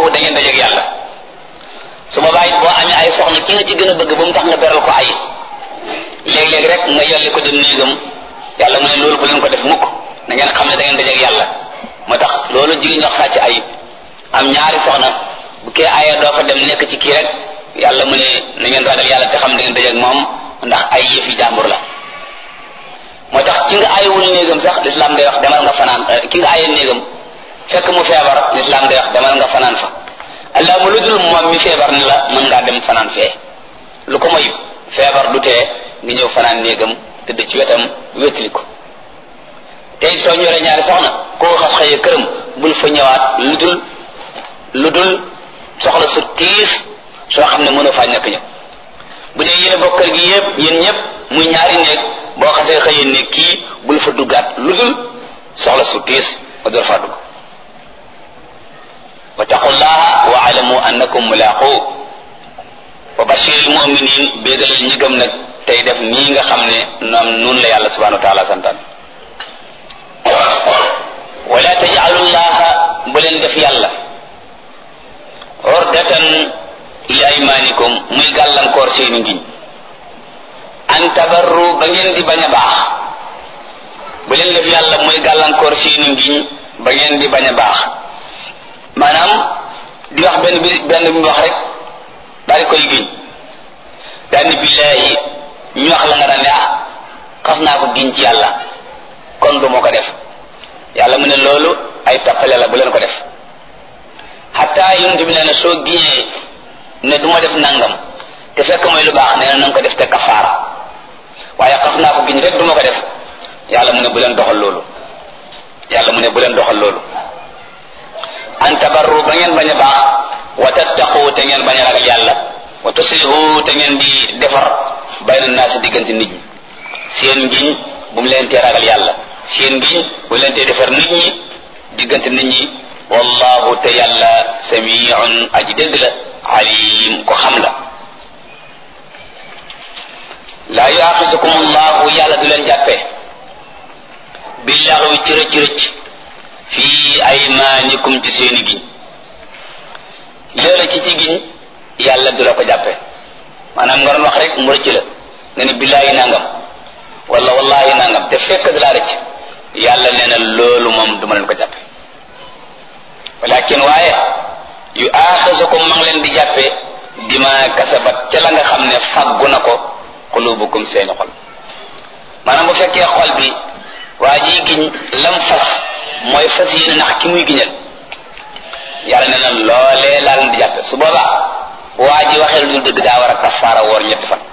da ngeen dajeeg yàlla su boobaa it boo amee ay soxna ki nga ci gën a bëgg ba mu tax nga beral ko ay léeg-léeg rek nga yolli ko dem néegam yàlla mu ne loolu bu leen ko def mukk na ngeen xam ne da ngeen dajeeg yàlla moo tax loolu jigéen ñox sàcc ay am ñaari soxna bu kee aya doo fa dem nekk ci kii rek yàlla mu ne na ngeen ragal yàlla te xam da ngeen dajeeg moom ndax ay yëfi jàmbur la moo tax ki nga ayewul néegam sax lislaam day wax demal nga fanaan ki nga aye néegam fekk mu feebar lislaam day wax demal nga fanaan fa allah mu lu dul moom mi feebar ni la mën ngaa dem fanaan fee lu ko moy feebar du tee nga ñëw fanaan néegam tëdd ci wetam wétali ko tey soo ñoree ñaari soxna koo xas xëyee këram bul fa ñëwaat lu dul lu dul soxla su tiis soo xam ne mënoo faa ñàkk ñëw bu dee yéen a bokk kër gi yëpp yéen ñëpp muy ñaari néeg boo xasee xëyee ne kii bul fa duggaat lu dul soxla su tiis nga door faa dugg wa taqullaha wa alamu annakum mulaqu wa bashiril muminin béegalal ñi gëm nag tey def nii nga xam ne noom nun la yàlla subhanahu wa taala santaan wala tajalu llaha bu leen def yàlla ordatan li aymanikum muy gàllankoor seeni ngiñ an tabarru ba ngeen di bañ a baax bu leen def yàlla muy gàllankoor seeni ngiñ ba ngeen di bañ a baax maanaam di wax benn bi benn bi wax rek daal di koy giñ daal ni billaahi ñu wax la nga daan ne ah xas naa ko giñ ci yàlla kon du ma ko def yàlla mu ne loolu ay tappale la bu leen ko def xataa yonent bi nee na soo giñee ne du ma def nangam te fekk mooy lu baax nee na nanga ko def te kafaara waaye xas naa ko giñ rek du ma ko def yàlla mu ne bu leen doxal loolu yàlla mu ne bu leen doxal loolu an tabarru ba ngeen bañ a baax wa tattaqu te ngeen bañ a ragal yàlla wa tuslihu te ngeen di defar bayna naasi diggante nit ñi seen ngiñ bu mu leen tee ragal yàlla seen ngiñ bu mu leen tee defar nit ñi diggante nit ñi wallahu te yàlla samiun aji dégg la alim ko xam la laa yuaxisukum allahu yàlla du leen jàppee billaxwi ci rëcc rëcc fii aymaanikum ci seeni giñ loola ci ci giñ yàlla du la ko jàppe maanaam nga doon wax rek mu rëcc la nga ne billaahi nangam wala wallahi nangam te fekk da laa rëcc yàlla nee na loolu moom du ma leen ko jàppe walakin waaye yu aaxisukum ma ngi leen di jàppe dima kasabat ca la nga xam ne faggu na ko xulubukum seeni xol maanaam bu fekkee xol bi waa ji giñ lam fas mooy fas yéene nax ki muy giñal yàlla ne na loolee laa leen di jàppe su boobaa waa ji waxee lu dëgg daa war a kafaara woor ñetti fan